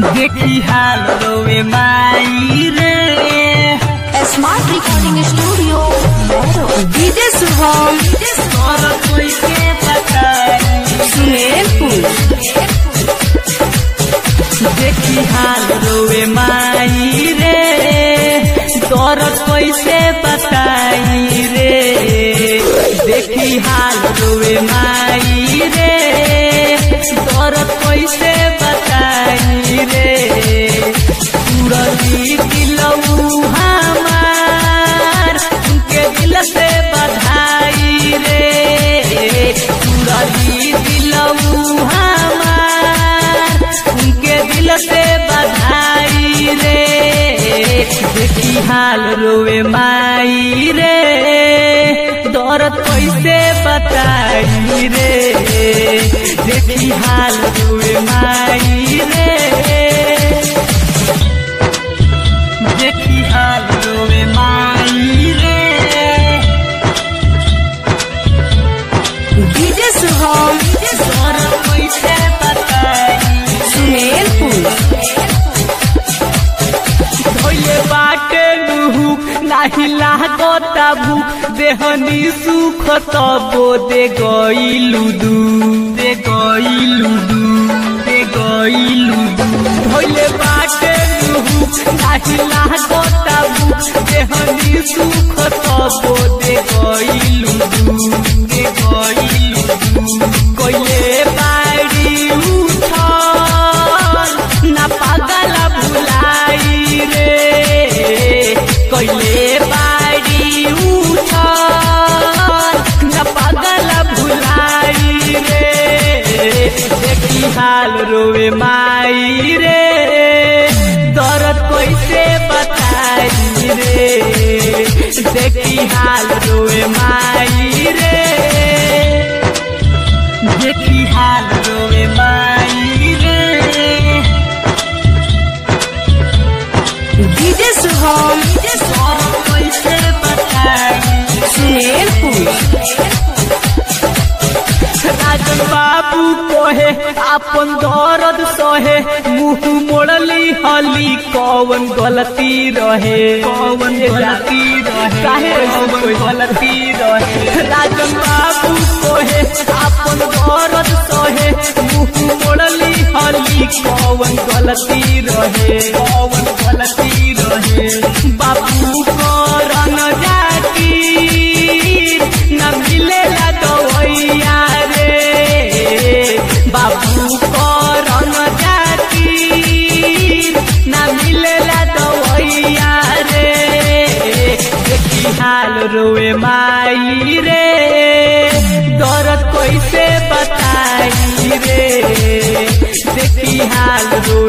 देखी हाल रोवे माई रे smart recording studio DJ Shubham और कोई के बताई सुमेरपुर देखी हाल रोवे माई रे दर्द कैसे बताई रे देखी हाल रोवे माई रे दर्द कैसे बताई रे पूरबी दिलऊ हमार उनके दिल से बधाई रे पूरबी दिलऊ हमार उनके दिल से बधाई रे देखी हाल रोवे माई रे दर्द कैसे बताई रे देखी हाल रोवे माई रे देखी हाल रोवे माई रे डीजे शुभम दर्द कैसे बताई सुमेरपुर धोइले बाटे नुहु नाही लागता भूख देहनी सुख तबो दे गइलु दू दे गइलु दू दे गइलु दू धोइले बाटे नुहु नाही लागता भूख देहनी सुख तबो दे गइलु दू दे गइलु दू कइले बाड़ी उठल ना पागल भुलाई रे कइले बाड़ी उठल ना पागल भुलाई रे देखी हाल रोवे माई रे दर्द कैसे बताई रे देखी हाल रोवे माई रे देखी हाल रोवे माई रे डीजे शुभम और कैसे बताई सुमेरपुर राजन बाबू कोहे आपन दर्द सहे मुंह मोड़ली हली कौन गलती रहे कौन गलती रहे काहे कोई गलती रहे राजन बाबू कोहे आपन दर्द सहे मुंह मोड़ली हली कौन गलती रहे कौन गलती रहे बाबू को रंग जाती न मिलेला दवैया रे बाबू करन जाती न मिलेला दवैया रे देखी हाल रोए माई रे दर्द कैसे बताई रे देखी हाल रो